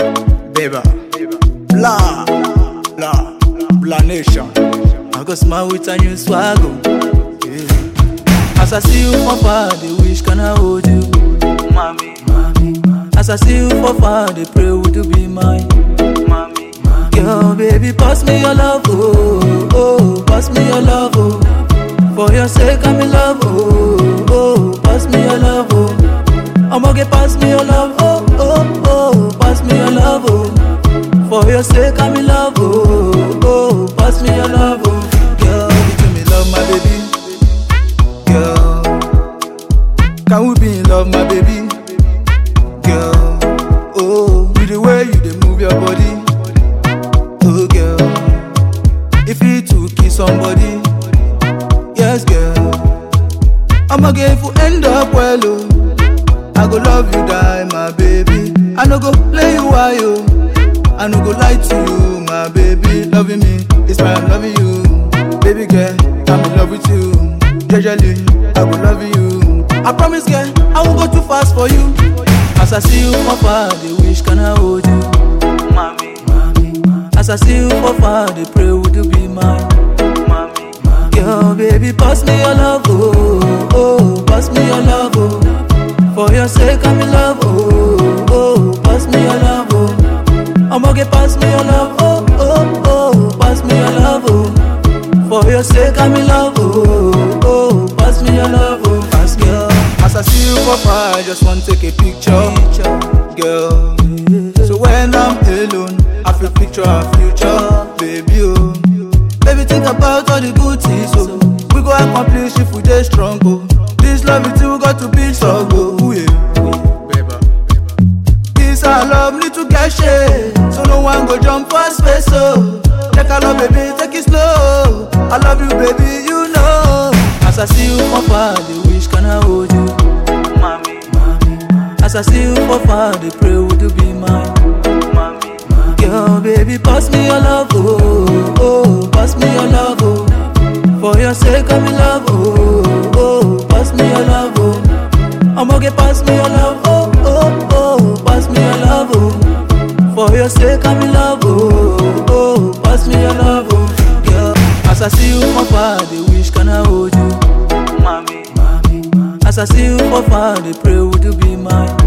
Beba, blah, blah, blah nation. I go smile with a new swaggle. Yeah. As I see you from far, they wish can I hold you, mommy, mommy. As I see you from far, they pray would you be mine, mommy. Girl, baby, pass me your love, oh, oh, pass me your love, oh. For your sake, I'm in love, oh, oh, pass me your love, oh. I'ma get pass me your love, oh, oh, oh, pass me your love, oh. For your sake, I'm in love, oh, oh, pass me your love, oh. Girl, give me love, my baby. Girl, can we be in love, my baby? Girl, oh, with the way you dey move your body, oh girl, if you to kiss somebody, yes, girl, I'ma get if you end up well, oh. I go love you die, my baby. I no go play you why yo. I no go lie to you, my baby. Loving me is why I'm loving you, baby girl. I'm in love with you. Gradually, I will love you. I promise, girl, I won't go too fast for you. As I see you from far, they wish can I hold you, mommy, mommy. As I see you from far, they pray would you be mine, mommy. Girl, baby, pass me your love, oh, oh, pass me your love, oh. For your sake, I'm in love, oh, oh, pass me your love, oh. I'ma get pass me your love, oh, oh, oh, pass me your love, oh. For your sake, I'm in love, oh, oh, pass me your love, oh, pass me your As I see you for far, I just want to take a picture, girl. So when I'm alone, I feel picture our future, baby, oh. Baby, think about all the good things, oh. We go accomplish if we dey strong, oh. This love it we got to be so good, ooh, yeah. This our love need to get shade, so no one go jump for space, oh. Take a love, baby, take it slow. I love you, baby, you know. As I see you from far, they wish can I hold you, mommy, mommy. As I see you from far, they pray would you be mine, mommy. Girl, baby, pass me your love, oh, oh, pass me your love, oh. For your sake, I'm in love, oh, oh, pass me your love, oh. I'ma get pass me your love, oh, oh, oh, pass me your love, oh. For your sake, I'm in love, oh, oh, pass me your love, oh. Girl, as I see you from far, they wish can I hold you, mommy, mommy. As I see you from far, they pray would you be mine,